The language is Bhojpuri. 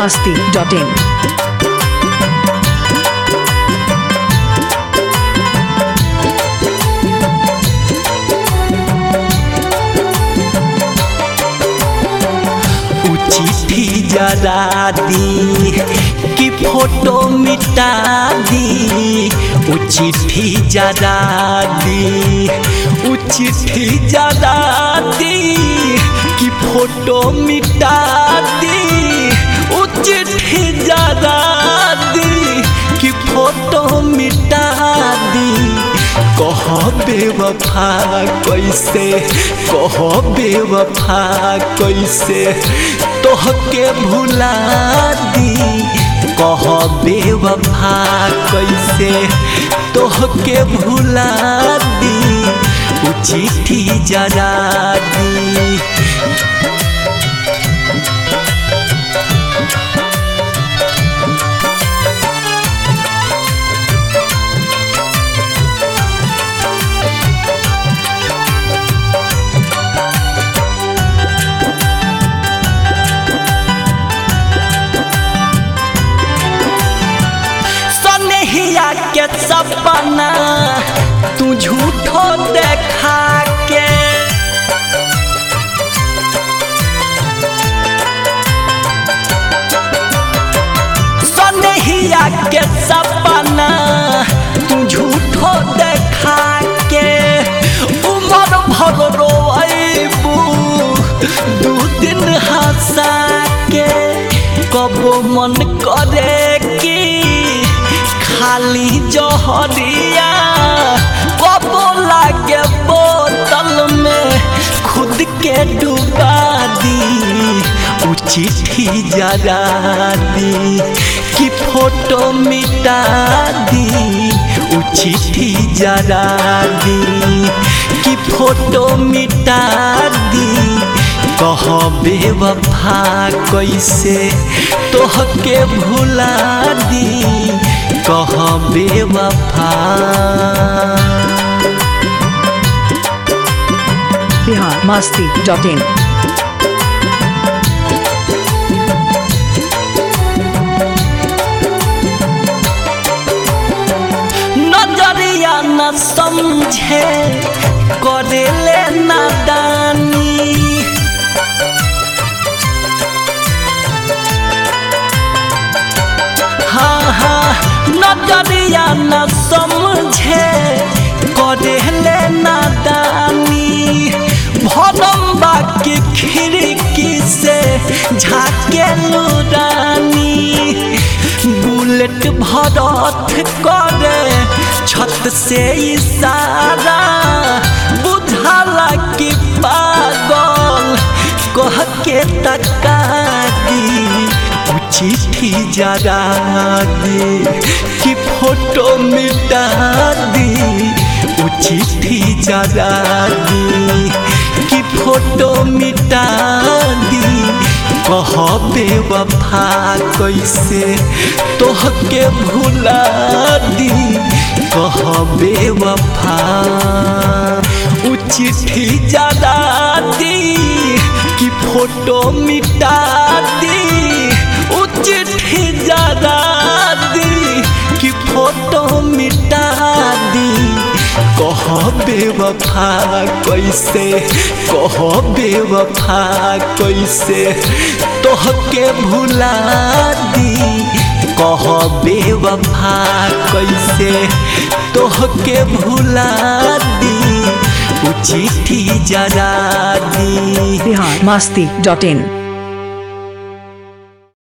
masti.in. उ चिट्ठी जरा दी कि फोटो मिटा दी उ चिट्ठी जरा दी उ चिट्ठी जरा दी कि फोटो मिटा दी उ चिट्ठी जरा दी कि फोटो मिटा दी कह बेवफा कैसे कह बेवफा कैसे तोहके भुला दी कह बेवफा कैसे तोहके भुला दी उ चिट्ठी जरा दी सनहिया के सपना तू झूठो देखा के सनहिया के सपना तू झूठो देखा के उमर भर रोबू दू दिन हंसा के कबो मन करे कि खाली जहरिया कबो लागे बोतल में खुद के डुबा दी उ चिट्ठी जरा दी कि फोटो मिटा दी उ चिट्ठी जरा दी कि फोटो मिटा दी कह बेवफा कैसे तोहके भुला दी कह बेवफा Bihar masti.in. नजरिया न समझे करेले नादानी हाँ हाँ नजरिया न समझे करेले नादानी भरम बाकी खिड़की से झाके लुरानी बुलेट भरत करे छत से इशारा बुझाला कि पागल कह के तका दी उ चिट्ठी जरा दी कि फोटो मिटा दी उ चिट्ठी जरा दी कि फोटो मिटा दी कह बेवफा कैसे तोहके भुला दी कह बेवफा उ चिट्ठी जरा दी कि फोटो मिटा दी उ चिट्ठी जरा दी कि फोटो मिटा दी कह बेवफा कैसे कह बेवफा कैसे तोहके भुला दी कह बेवफा कैसे तोहके भुला दी उ चिट्ठी जरा दी Bihar masti.in.